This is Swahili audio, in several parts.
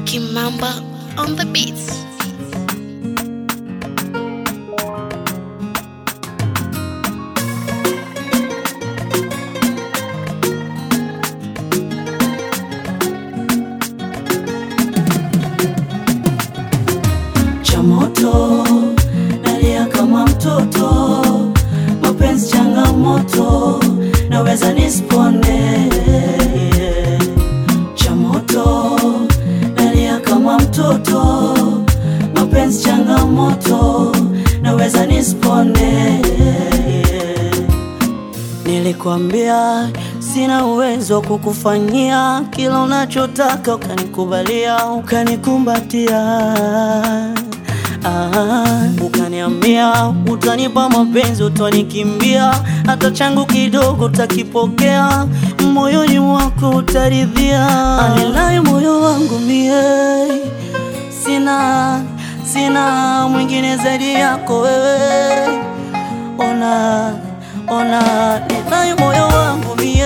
Kimamba on the beats. cha moto nalia kama mtoto, mapenzi changamoto, naweza nispone. Cha moto nalia kama mtoto, mapenzi changamoto, naweza nispone. Nilikwambia sina uwezo wa kukufanyia kila unachotaka, ukanikubalia, ukanikumbatia, ah, ukaniambia utanipa mapenzi, utanikimbia, hata changu kidogo utakipokea, moyoni mwako utaridhia. Anilaye moyo wangu mie, sina sina mwingine zaidi yako wewe ona ona ninayo moyo wangu mie,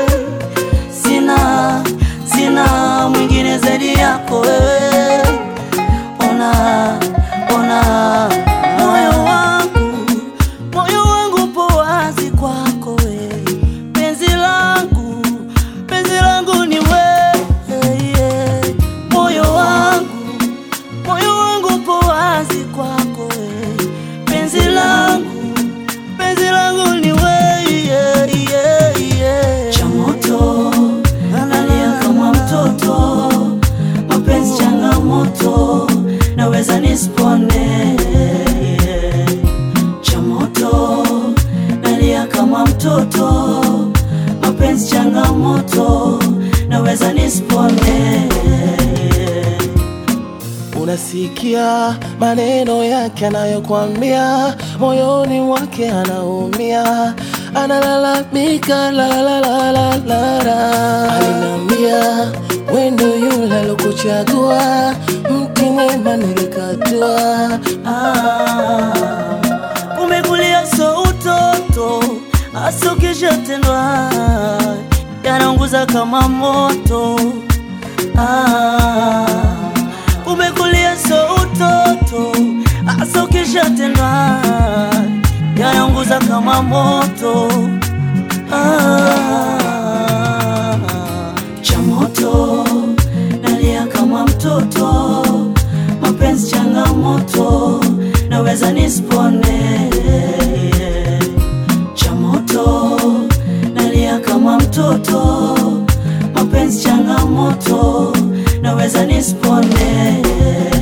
sina sina mwingine zaidi yako wewe, ona ona moyo wangu moyo wangu po wazi kwako wewe, penzi langu penzi langu ni wewe, moyo wangu moyo wangu po wazi kwako wewe, penzi langu penzi langu ni wewe yeah, yeah, yeah. cha moto analia kama mtoto, mapenzi changamoto, naweza nispone cha moto nalia kama mtoto, mapenzi changamoto, naweza nispone Unasikia maneno yake anayokwambia, moyoni mwake anaumia, analalamika la la la la la la. Alinambia wendo yule alokuchagua, mti mwema nilikatua. Ah, umekulia so utoto hasa ukishatendwa yanaunguza kama moto ah, umekulia so utoto hasa ukishatendwa yanaunguza kama moto ah, cha moto nalia kama mtoto mapenzi changamoto, naweza nispone. Cha moto nalia kama mtoto, mapenzi changamoto, naweza nispone.